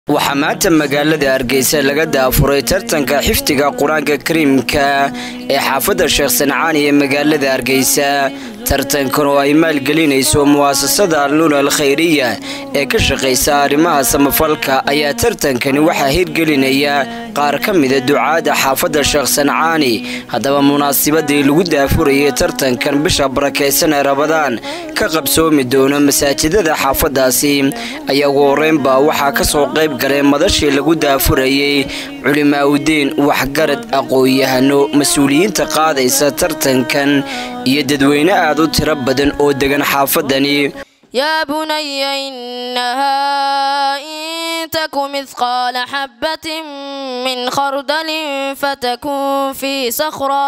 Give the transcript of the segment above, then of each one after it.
waxaa maanta magaalada hargeysa laga daafuray tartanka xifdiga qur-aanka kariimka ee xaafadda sheekh sancaan iyo magaalada hargeysa tartankan oo ay maalgelinayso mu'asasada alnuur al khayriya ee ka shaqaysa arrimaha samafalka ayaa tartankani waxaa hirgelinaya qaar ka mida ducaada xaafadda sheekh sancaani haddaba munaasibadii lagu daafurayay tartankan bisha barakaysan ee rabadaan ka qabsoomi doono masaajidada xaafadaasi ayaa ugu horeynba waxaa kasoo qayb galay madashii lagu daafurayey culimaaudiin waxgarad aqoon-yahano mas-uuliyiinta qaadaysa tartankan iyo dadweyne aad u tiro badan oo degan xaafadani يا بني إنها إن تك مثقال حبة من خردل فتكون في صخرة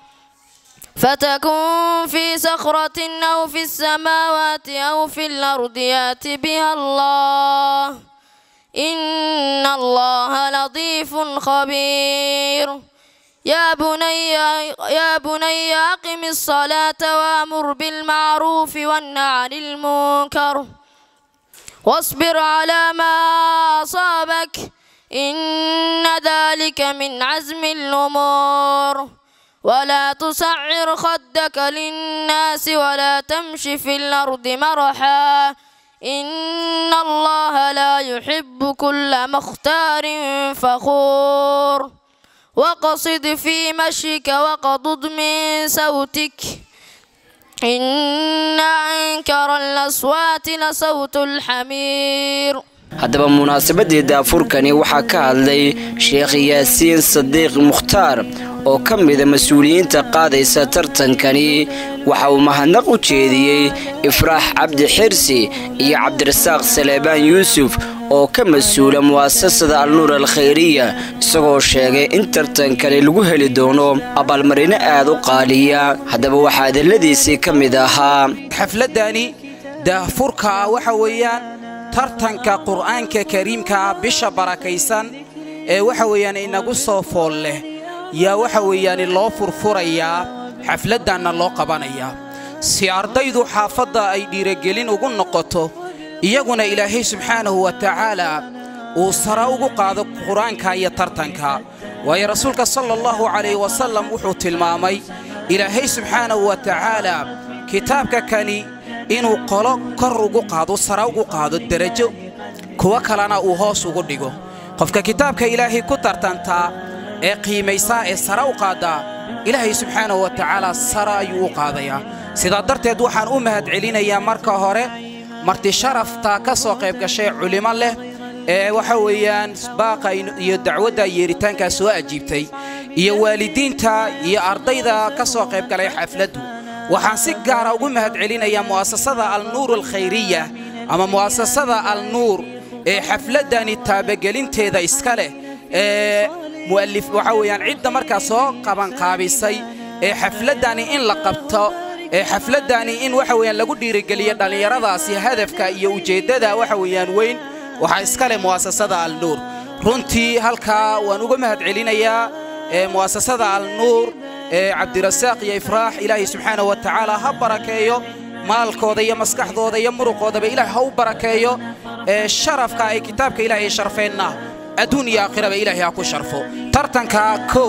فتكون في صخرة أو في السماوات أو في الأرض يات بها الله إن الله لطيف خبير يا بني يا بني أقم الصلاة وأمر بالمعروف وانه عن المنكر واصبر على ما أصابك إن ذلك من عزم الأمور ولا تصعر خدك للناس ولا تمش في الأرض مرحا إن الله لا يحب كل مختار فخور وقصد في مشيك وقضض من صوتك إن أنكر الأصوات لصوت الحمير haddaba munaasabadii daafurkani waxaa ka hadlay sheekh yaasiin sadiiq mukhtaar oo ka mida mas-uuliyiinta qaadaysa tartankani waxa uu mahadnaq u jeediyey ifraax cabdi xirsi iyo cabdirasaaq saleebaan yuusuf oo ka mas-uula mu'asasada alnuur al khayriya isagoo sheegay in tartankani lagu heli doono abaalmarino aad u qaaliya haddaba waxaa hadalladiisii ka mid ahaa xafladani daafurka waxa weeyaan tartanka qur'aanka kariimkaa bisha barakaysan ee waxa weeyaan inagu soo fool leh yaa waxa weeyaan loo furfurayaa xafladdanna loo qabanayaa si ardaydu xaafadda ay dhiiragelin ugu noqoto iyaguna ilaahay subxaanahu wa tacaalaa uu sara ugu qaado qur-aanka iyo tartanka waayo rasuulka sala allahu calayh wasallam wuxuu tilmaamay ilaahay subxaanahu wa tacaalaa kitaabka kani inuu qolo kor ugu qaado sara ugu qaado derajo kuwo kalena uu hoos ugu dhigo qofka kitaabka ilaahay ku tartantaa ee qiimaysaa ee sara u qaaddaa ilaahay subxaanahu wa tacaalaa sara ayuu u qaadayaa sidaa darteed waxaan u mahadcelinayaa marka hore marti sharafta ka soo qayb gashay culimo leh ee waxa weeyaan baaqa iyo dacwadda yeeritaankaa soo ajiibtay iyo waalidiinta iyo ardayda ka soo qayb galay xafladdu waxaan si gaara ugu mahadcelinayaa mu'asasada alnuur alkhayriya ama mu'asasada alnuur ee xafladdani taabagelinteeda iska leh ee mu'allif waxa weeyaan cidda markaa soo qabanqaabisay ee xafladdani in la qabto ee xafladdani in waxa weeyaan lagu dhiirigeliyo dhallinyaradaasi hadafka iyo ujeeddada waxa weeyaan weyn waxaa iska leh mu'asasada alnuur runtii halkaa waan uga mahadcelinayaa ee mu'asasada alnuur ee cabdirasaaq iyo ifraax ilaahay subxaanahu wa tacaala ha barakeeyo maalkooda iyo maskaxdooda iyo muruqoodaba ilaahay ha u barakeeyo ee sharafka ay kitaabka ilaahay sharfeenna adduun iyo aakhiraba ilaahay ha ku sharfo tartanka kow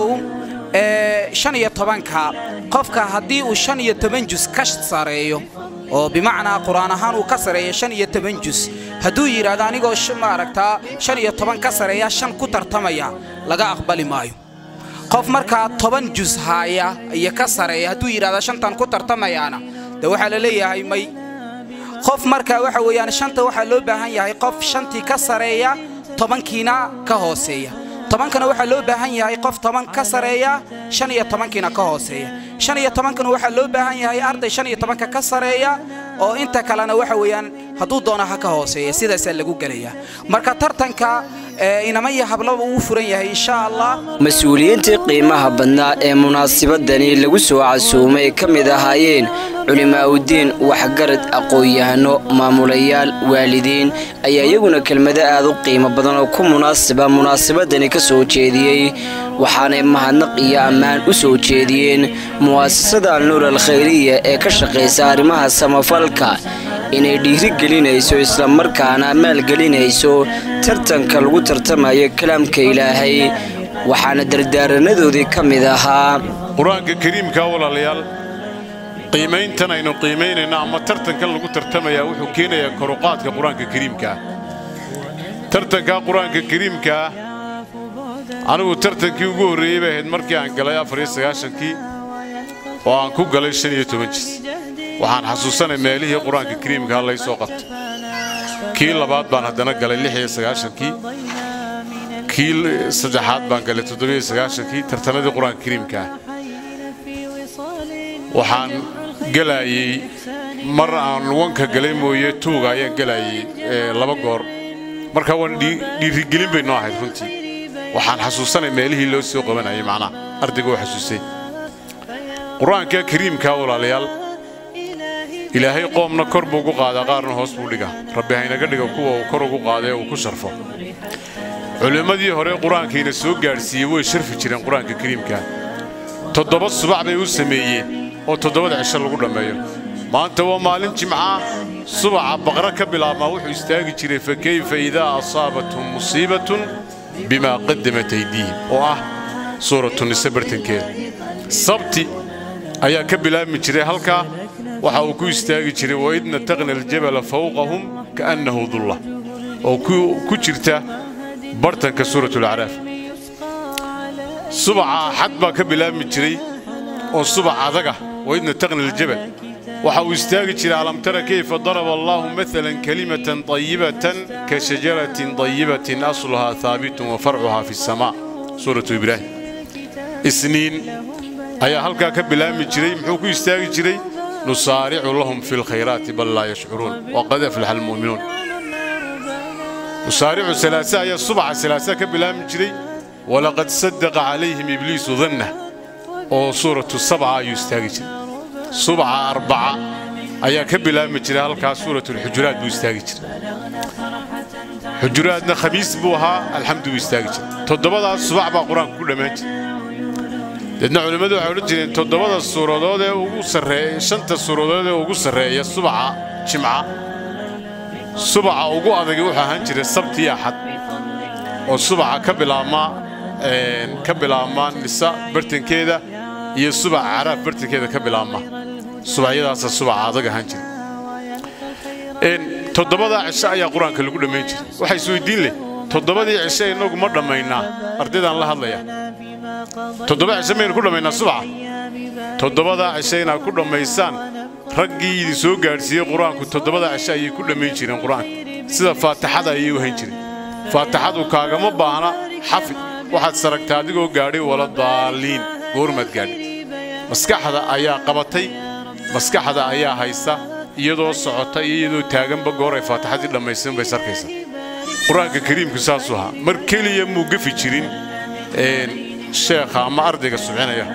ee shan iyo tobanka qofka haddii uu shan iyo toban jus ka sareeyo oo bimacnaa qur'aan ahaan uu ka sareeyo shan iyo toban jus hadduu yidhaahdo anigoo maaragtaa shan iyo toban ka sareeya shan ku tartamaya laga aqbali maayo qof markaa toban jus haaya iyo ka sareeya hadduu yidhahda shantan ku tartamayaana de waxaa la leeyahay may qof markaa waxa weeyaan shanta waxaa loo baahan yahay qof shantii ka sareeya tobankiina ka hooseeya tobankana waxaa loo baahan yahay qof toban ka sareeya shan iyo tobankiina ka hooseeya shan iyo tobankana waxaa loo baahan yahay arday shan iyo tobanka ka sareeya oo inta kalena waxa weeyaan hadduu doono ha ka hooseeya sidaasaa lagu gelayaa marka tartanka inama iyo hablaba uu furan yahay insha allah mas-uuliyiintii qiimaha badnaa ee munaasibadani lagu soo casuumay ka mid ahaayeen culimaaudiin waxgarad aqoon-yahano maamulayaal waalidiin ayaa iyaguna kelmado aad u qiimo badan oo ku munaasiba munaasabadani ka soo jeediyey waxaanay mahadnaq iyo ammaan u soo jeediyeen mu'asasada alnuur al khayriya ee ka shaqaysa arrimaha samafalka inay dhiirigelinayso islamarkaana maalgelinayso tartanka lagu tartamayo kalaamka ilaahay waxaana dardaaranadoodii ka mid ahaa qur-aanka kariimka walaalayaal qiimayntan aynu qiimaynayno ama tartankan lagu tartamayaa wuxuu keenayaa koruqaadka qur-aanka kariimkaa tartanka qur-aanka kariimkaa anigu tartankii ugu horreeyey bay ahayd markii aan galay afariyo sagaashankii oo aan ku galay shan iyo toban jis waxaan xasuusanay meelihii qur-aanka kariimkaa lay soo qabtay kii labaad baan haddana galay lix iyo sagaashankii kii saddexaad baan galay toddobiyo sagaashankii tartanadii qur-aanka kariimkaa waxaan gelaayey mar aan wanka galay mooye tuuga ayaan gelaayey laba goor marka waan dhiirigelin bay noo ahayd runtii waxaan xasuusanay meelihii loo soo qabanayay macnaha ardayga oo xasuusay qur-aanka kariimka walaalayaal ilaahay qoomna kor buu ugu qaadaa qaarna hoos buu dhigaa rabbi haynaga dhiga kuwa uu kor ugu qaada ee uu ku sharfo culimmadii hore qur-aankiina soo gaadhsiiyey way sharfi jireen qur-aanka kariimka toddoba subax bay u sameeyeen oo toddobada cisho lagu dhammeeyo maanta waa maalin jimca subaxa baqra ka bilaabmaa wuxuu istaagi jiray fa kayfa idaa asaabathum musiibatun bimaa qadamat aydiihim oo ah suuratu nise bartankeeda sabti ayaa ka bilaabmi jiray halkaa waxa uu ku istaagi jiray waid nataqna aljabala fawqahum kaannahu dulla oo ku jirta bartanka suuratulacraaf subaxa axad baa ka bilaabmi jiray oo subax adaga waid nataqna aljabal waxa uu istaagi jiray alam tara kayfa daraba allahu maalan kalimatan طayibatan ka shajaratin طayibatin asluhaa haabitun wa farcuhaa fi الsamaa suuratu ibraahim isniin ayaa halkaa ka bilaabmi jiray muxuu ku istaagi jiray nusaaricu lahum fi اlkhayraati bal laa yashcuruun waqad aflaxa almu'minuun nusaaricu salaasa ayaa subaxa salaasa ka bilaabmi jiray walaqad sadaqa calayhim ibliisu danna oo suuratu sabca ayuu istaagi jiray subaxa arbaca ayaa ka bilaabmi jiray halkaas suuratulxujuraat buu istaagi jiray xujuraadna khamiis buu ahaa alxamdu buu istaagi jiray toddobadaas subax baa qur-aanku ku dhammaan jiray deedna culimmadu waxay odhan jireen toddobada suuradood ee ugu sarreeya shanta suuradood ee ugu sarreeya subaxa jimca subaxa ugu adagi wuxuu ahaan jiray sabtii axad oo subaxa ka bilaabmaa ka bilaabmaa nisa bartankeeda iyo subaxa caraaf bartankeeda ka bilaabma subaxyadaasa subaxa adag ahaan jiray toddobadaa cisho ayaa qur-aanka lagu dhammayn jiray waxaa isweydiin leh toddobadii cisho innagu ma dhammaynaa ardaydaan la hadlaya toddoba cisho maynu ku dhammaynaa subaxa toddobadaa cisho inaad ku dhammaysaan raggii idin soo gaadhsiiyey qur-aanku toddobada cisho ayay ku dhammayn jireen qur-aanka sida faatixada ayay u hayn jireen faatixadu kaagama baahna xafid waxaad saragtaa adigoo gaadhay wala daaliin goormaad gaadhay maskaxda ayaa qabatay maskaxda ayaa haysta iyadoo socota iyo iyadoo taaganba goor ay faatixadii dhammaysan bay sarkaysa qur-aanka kariimku saasuu ahaa mar keliya muu gafi jirin sheekha ama ardayga subcinaya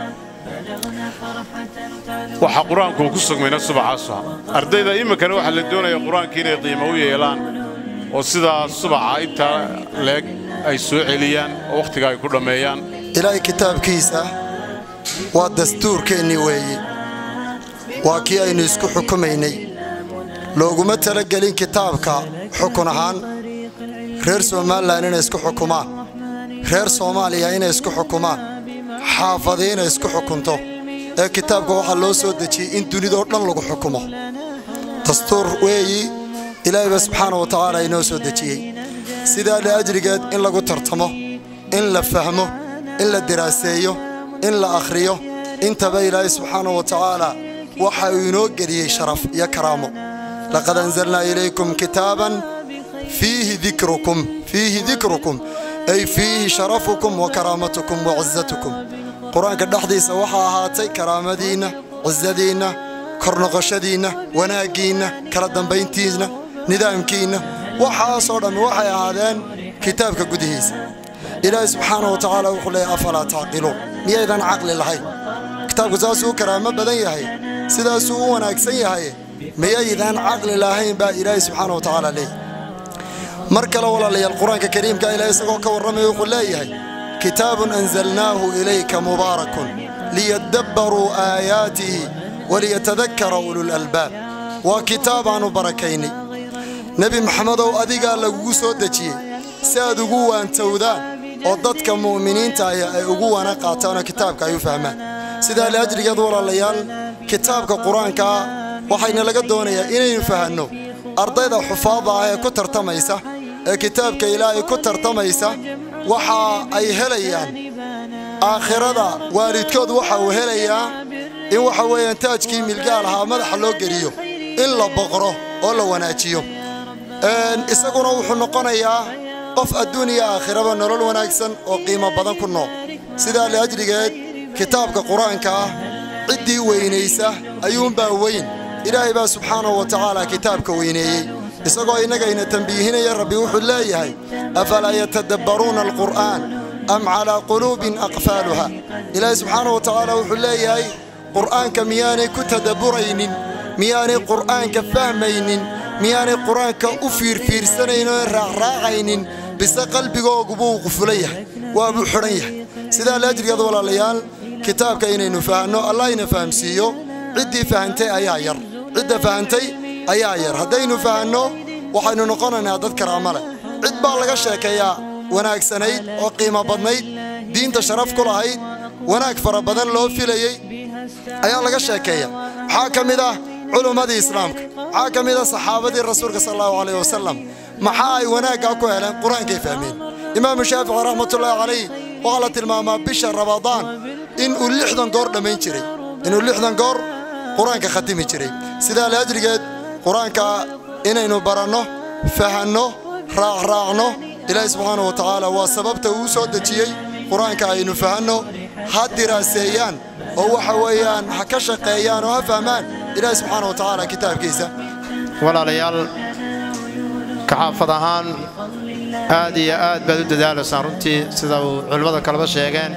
waxa qur-aanku uu ku sugmayna subaxaasu ahaa ardayda iminkana waxaa la doonaya qur-aanka inay qiimo u yeelaan oo sidaa subaxa intaa leeg ay soo celiyaan oo wakhtiga ay ku dhammeeyaan ilaahay kitaabkiisa waa dastuurkeennii weeye waa kii aynu isku xukumaynay looguma talagelin kitaabka xukun ahaan reer somalilan inay isku xukumaan reer soomaaliya inay isku xukumaan xaafadi inay isku xukunto ee kitaabka waxaa loo soo dejiyey in dunidoo dhan lagu xukumo dastuur weeyi ilaahayba subxaana wa tacaala inoo soo dejiyey sidaa liajrigeed in lagu tartamo in la fahmo in la diraaseeyo in la akhriyo intaba ilaahay subxaana wa tacaala waxa uu inoo geliyey sharaf iyo karaamo laqad anzalnaa ilaykum kitaaban fiihi dikrukum fiihi dikrukum ay fiihi sharafukum wa karaamatukum wa cizatukum qur-aanka dhexdiisa waxaa ahaatay karaamadiinna cisadiinna kornoqoshadiinna wanaaggiinna kala dambayntiinna nidaamkiinna waxaasoo dhammi waxay ahaadeen kitaabka gudihiisa ilaahay subxaana wa tacaala wuxuu leeyahy afalaa tacqiluun miyaydan caqli lahayn kitaabku saasuu u karaamo badan yahay sidaasuu u wanaagsan yahay miyaydan caqli lahayn baa ilaahay subxaana wa tacaala leeyahy mar kale walaalayaal qur-aanka kariimka ilahay isagoo ka warramaya wuxuu leeyahay kitaabun anzalnaahu ilayka mubaarakun liyadabbaruu aayaatihi waliyatadakkara ululalbaab waa kitaab aannu barakaynay nebi maxamedow adigaa lagugu soo dejiyey si aad ugu waantowdaan oo dadka mu'miniinta ahi ay ugu wana qaataanoo kitaabka ay u fahmaan sidaa liajrigeed walaalayaal kitaabka qur-aankaa waxayna laga doonayaa inaynu fahanno ardayda xufaada ah ee ku tartamaysa ee kitaabka ilaahay ku tartamaysa waxa ay helayaan aakhirada waalidkood waxa uu helayaa in waxa weeyaan taajkii milgaal ahaa madaxa loo geliyo in la boqro oo la wanaajiyo isaguna wuxuu noqonayaa qof adduun iyo aakhiraba nolol wanaagsan oo qiimo badan ku nool sidaa liajrigeed kitaabka qur-aanka ah ciddii weynaysa ayuunbaa weyn ilaahay baa subxaanahu wa tacaala kitaabka weyneeyey isagoo innagayna tambiihinaya rabbi wuxuu leeyahay afalaa yatadabbaruuna alqur'aan am calaa quluubin aqfaaluha ilaahay subxaanahu wa tacaala wuxuu leeyahay qur'aanka miyaanay ku tadabburaynin miyaanay qur'aanka fahmaynin miyaanay qur-aanka u fiirfiirsanaynin oo raacraacaynin bise qalbigoogu buu qufulan yahay waabuu xidhan yahay sidaa laajrigeed walaalayaal kitaabka inaynu fahanno allahayna fahamsiiyo ciddii fahantay ayaa yar cidda fahantay ayaa yar haddaynu fahanno waxaynu noqonaynaa dad karaama leh cid baa laga sheekeeyaa wanaagsanayd oo qiimo badnayd diinta sharaf ku lahayd wanaag fara badan loo filayey ayaa laga sheekeeya waxaa ka mid ah culummadii islaamka waxaa ka mid ah saxaabadii rasuulka sal allahu calayh wasalam maxaa ay wanaaggaa ku heleen qur-aankay fahmeen imaamu shaafici raxmatullaahi calayh waxaa la tilmaamaa bisha rabadaan inuu lixdan goor dhammayn jiray inuu lixdan goor qur-aanka khatimi jiray sidaa laajrigeed qur-aanka inaynu baranno fahanno raacraacno ilaahi subxaana wa tacaala waa sababta uu soo dejiyey qur-aanka aynu fahanno ha diraaseeyaan oo waxa weeyaan ha ka shaqeeyaan oo ha fahmaan ilaahi subxaana wa tacaala kitaabkiisa walaalayaal kaxaafad ahaan aad iyo aad baad u dadaalaysaan runtii sida uu culimmada kaleba sheegeen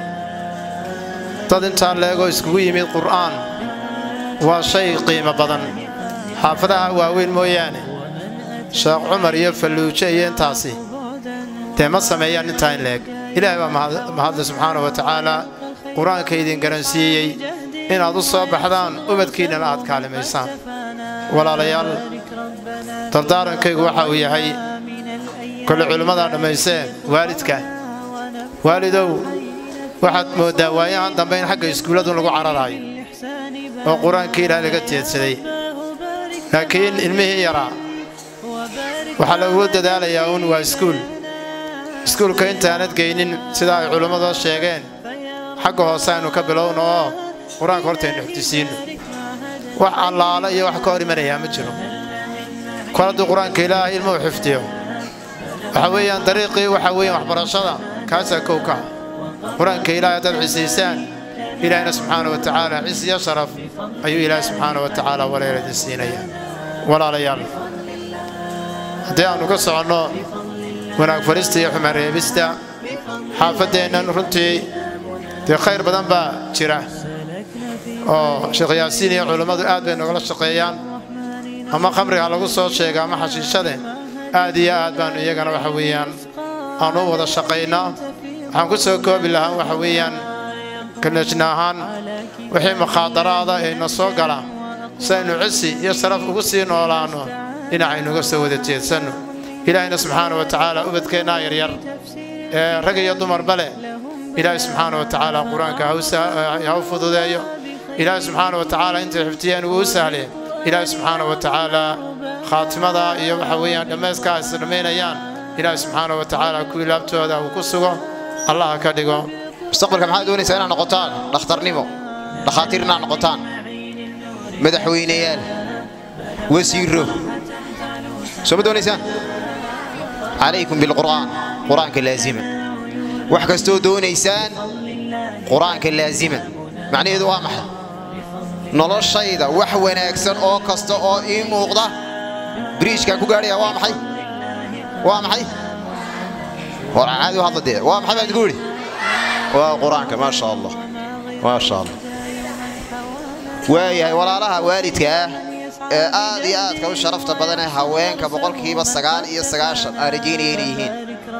dad intaa leegoo iskugu yimid qur'aan waa shay qiimo badan xaafadaha waaweyn mooyaane sheekh cumar iyo falluujo iyo intaasi dee ma sameeyaan intaa in leeg ilaahay baa mahadle subxaana wa tacaala qur-aanka idin garansiiyey inaad u soo baxdaan ubadkiinnana aad kaalimaysaan walaalayaal dardaarankaygu waxa uu yahay kolle culimmadaa dhammayseen waalidka waalidow waxaad mooddaa waayahan dambe in xagga iskuulladu lagu cararaayo oo qur-aankii ilaah laga teedsaday laakiin ilmihii yaraa waxaa lagu dadaalayaa uun waa iskuul iskuulka intaanad geynin sidaa ay culimmadu sheegeen xagga hoose aynu ka bilowno oo qur-aanka hortaynu xifdisiinno wax allaala iyo wax ka hor imanayaa ma jiro kol hadduu qur-aanka ilaahay ilmuhu xifdiyo waxa weeyaan dariiqii waxa weeyaan waxbarashada kaasaa kow ka qur-aanka ilaahay haddaad xisaysaan ilaahina subxaana wa tacaala cis iyo sharaf ayuu ilaahay subxaana wa tacaala waleela idin siinayaa walaalayaal haddii aannu ka soconno wanaag farista iyo xumaan reebista xaafaddeennan runtii dee khayr badan baa jira oo sheekh yaasiin iyo culummadu aad bay nogala shaqeeyaan ama khamriga lagu soo sheega ama xashiishade aad iyo aad baannu iyagana waxa weeyaan aannu u wada shaqaynaa waxaan ku soo koobi lahaa waxa weeyaan kalejna ahaan wixii mukhaadaraada ee na soo gala si aynu cisi iyo sharaf ugu sii noolaanno dhinacaynuga soo wada jeedsanno ilaahayna subxaana wa tacaala ubadkeennaa yaryar ee rag iyo dumarba leh ilaahay subxaana wa tacaala qur-aanka ha u fududeeyo ilaahay subxaana wa tacaala intay xifdiyeen uu u sahlee ilaahay subxaana wa tacaala khaatimada iyo waxa weeyaan dhammayskaa is dhammaynayaan ilaahay subxaana wa tacaala kuwii laabtooda uu ku sugo allaha ka dhigo mustaqbalka maxaad doonaysaa inaad noqotaan dhakhtarnimo dhakhaatiir inaad noqotaan madaxweyneyaal wasiiro soo ma doonaysaan calaykum bilqur'aan qur-aanka laazima wax kastoo doonaysaan qur-aanka laazima macnaheedu waa maxay noloshayda wax wanaagsan oo kasta oo ii muuqda biriijkaan ku gaadhaya waa maxay waa maxay war caadi u hadla dee waa maxay baan idinku idhi waa qur-aanka maa sha allah maa sha allah waayahay walaalaha waalidka ah ee aad iyo aadka u sharafta badan ee haweenka boqolkiiba sagaal iyo sagaashan aan rajaynaya inay yihiin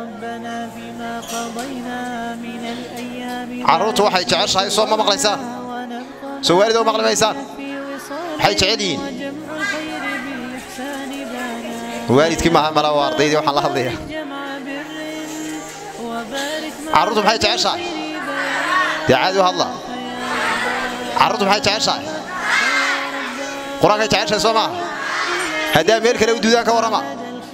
carruurtu waxay jeceshahay soo ma maqlaysaan soo waalid oo maqli maysaan maxay jecel yihiin waalidkii maaha mala waa ardaydii waxaan la hadlayaa carruurtu maxay jeceshahay dee caadi u hadla carruurtu maxay jeceshahay qur-aankay jeceshahay soo maaha haddaa meel kale u duudaan ka warrama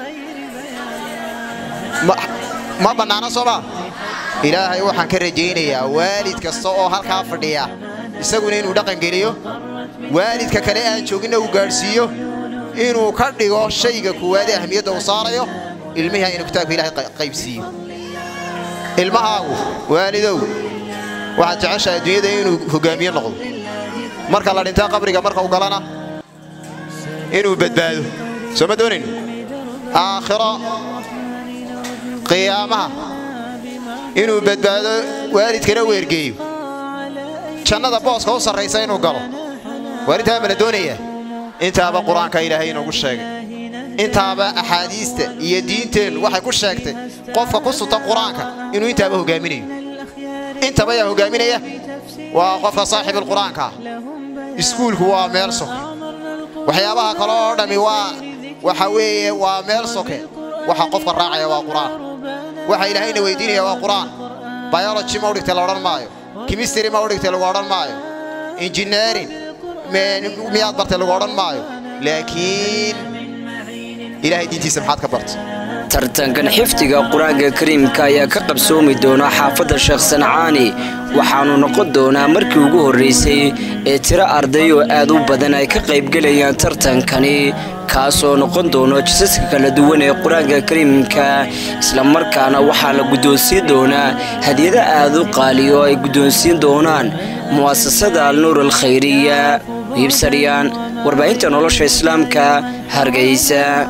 ma- ma bannaana soo maa ilaahay waxaan ka rajaynayaa waalid kasta oo halkaa fadhiya isaguna inuu dhaqan geliyo waalidka kale aan jooginna uu gaadhsiiyo inuu ka dhigo shayga kuwaadee ahmiyadda uu saarayo ilmihi inuu kitaabka ilaahay qay- qaybsiiyo ilmahaagu waalidow waxaad jeceshahay adduunyada inuu hogaamiye noqdo marka la dhintaa qabriga marka uu galana inuu badbaado soo ma doonayn aakhiro qiyaamaha inuu badbaado waalidkana u ergeeyo jannada booska u sarraysa inuu galo waalidtaa ma la doonayaa intaaba qur-aanka ilaahay inoogu sheegay intaaba axaadiista iyo diinteennu waxay ku sheegtay qofka ku sutan qur-aanka inuu intaaba hogaaminayo intaba yaa hogaaminaya waa qofka saaxiibulqur-aanka ah iskuulku waa meel soke waxyaabaha kale oo dhammi waa waxa weeye waa meel soke waxa qofka raacaya waa qur-aan waxa ilaahayna weydiinaya waa qur-aan biology ma u dhigtay la odhan maayo chemistry ma u dhigtay lagu odhan maayo engineering me- miyaad bartay lagu odhan maayo laakiin ilaahay diintiisa maxaad ka bartay tartankan xifdiga qur-aanka kariimka ayaa ka qabsoomi doona xaafadda sheekh sancaani waxaanu noqon doonaa markii ugu horraysay ee tiro arday oo aad u badan ay ka qaybgelayaan tartankani kaasoo noqon doono jisaska kala duwan ee qur-aanka kariimka islamarkaana waxaa la guddoonsiin doonaa hadiyado aad u qaaliyo oo ay guddoonsiin doonaan mu'asasada alnuur alkhayriya hiibsaryaan warbaahinta nolosha islaamka hargeysa